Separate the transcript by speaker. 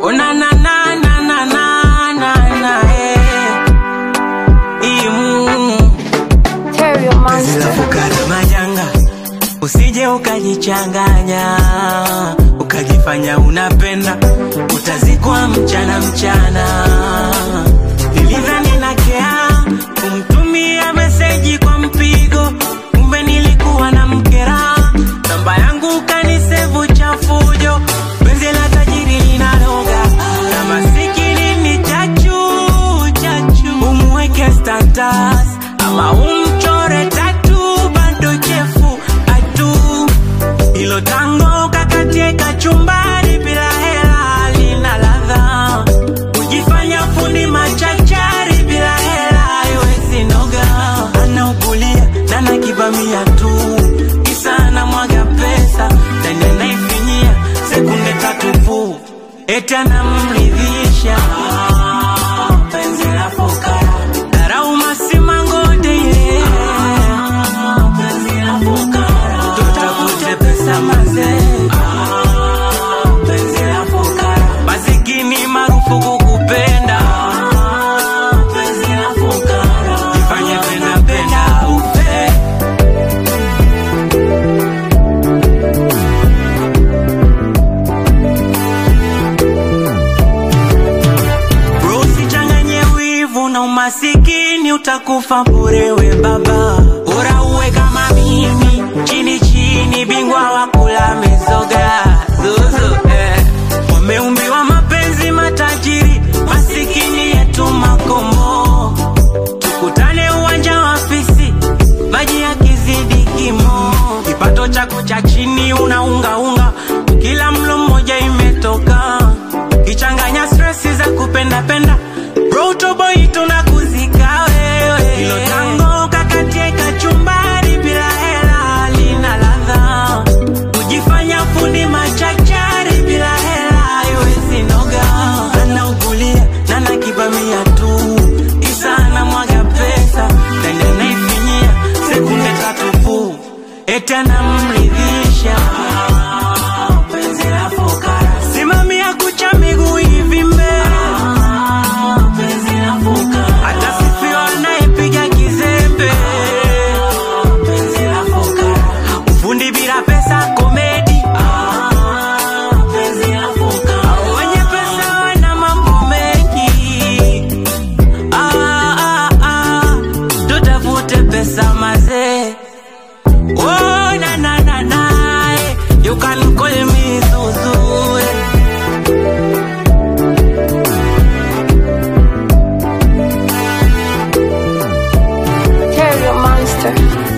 Speaker 1: Oh na na na na na na na na eh. Imu
Speaker 2: Terrio
Speaker 1: Penzi la
Speaker 2: Monster.
Speaker 1: fukara majanga, usije ukajichanganya ukajifanya unapenda, utazikwa mchana mchana. Nilidhani nakea kumtumia meseji kwa mpigo, kumbe nilikuwa na mkera. Namba yangu kanisevu chafujo, penzi la tajiri linanoga na masikini ni chachu chachu, umweke status ama umchore tatu, bado chefu atu ilo tango kakatie kachumbari bila hela lina ladha kujifanya fundi machachari bila hela iwezi noga anaugulia nana kibamia tu kisa anamwaga pesa ndani anaifinyia sekunde tatu pu eti anamridhisha penzi la fukara darau masimangote ile penzi la fukara tutafute pesa mazee penzi la fukara masikini marufuku kupenda penzi la fukara ifanye penda penda ufe Bro, usichanganye wivu na umasikini, utakufa bure we baba. Bora uwe kama mimi, chini chini, bingwa wa kula mizoga zuzu eh. Wameumbiwa mapenzi matajiri, masikini yetu makombo. Tukutane uwanja wa fisi, maji yakizidi kimo, kipato chako cha chini unaungaunga, kila mlo mmoja imetoka kichanganya stresi za kupenda penda Bro, boy tunakuzika wewe hilo tango kakatie kachumbari bila hela lina ladha kujifanya fundi machachari bila hela iwezi noga anaugulia nana kibamia tu kisa anamwaga pesa ndani anaifinyia sekunde tatu pu eti anamridhisha penzi la fukara simamia kucha miguu hivi mbele penzi la fukara atasifiwa anayepiga kizembe penzi la fukara ufundi bila pesa komedi penzi la fukara wenye pesa wana mambo mengi ah, ah, ah. tutafute pesa mazee Oh, na na na na, eh. you can call me Zuzu. eh.
Speaker 2: Terrio Monster.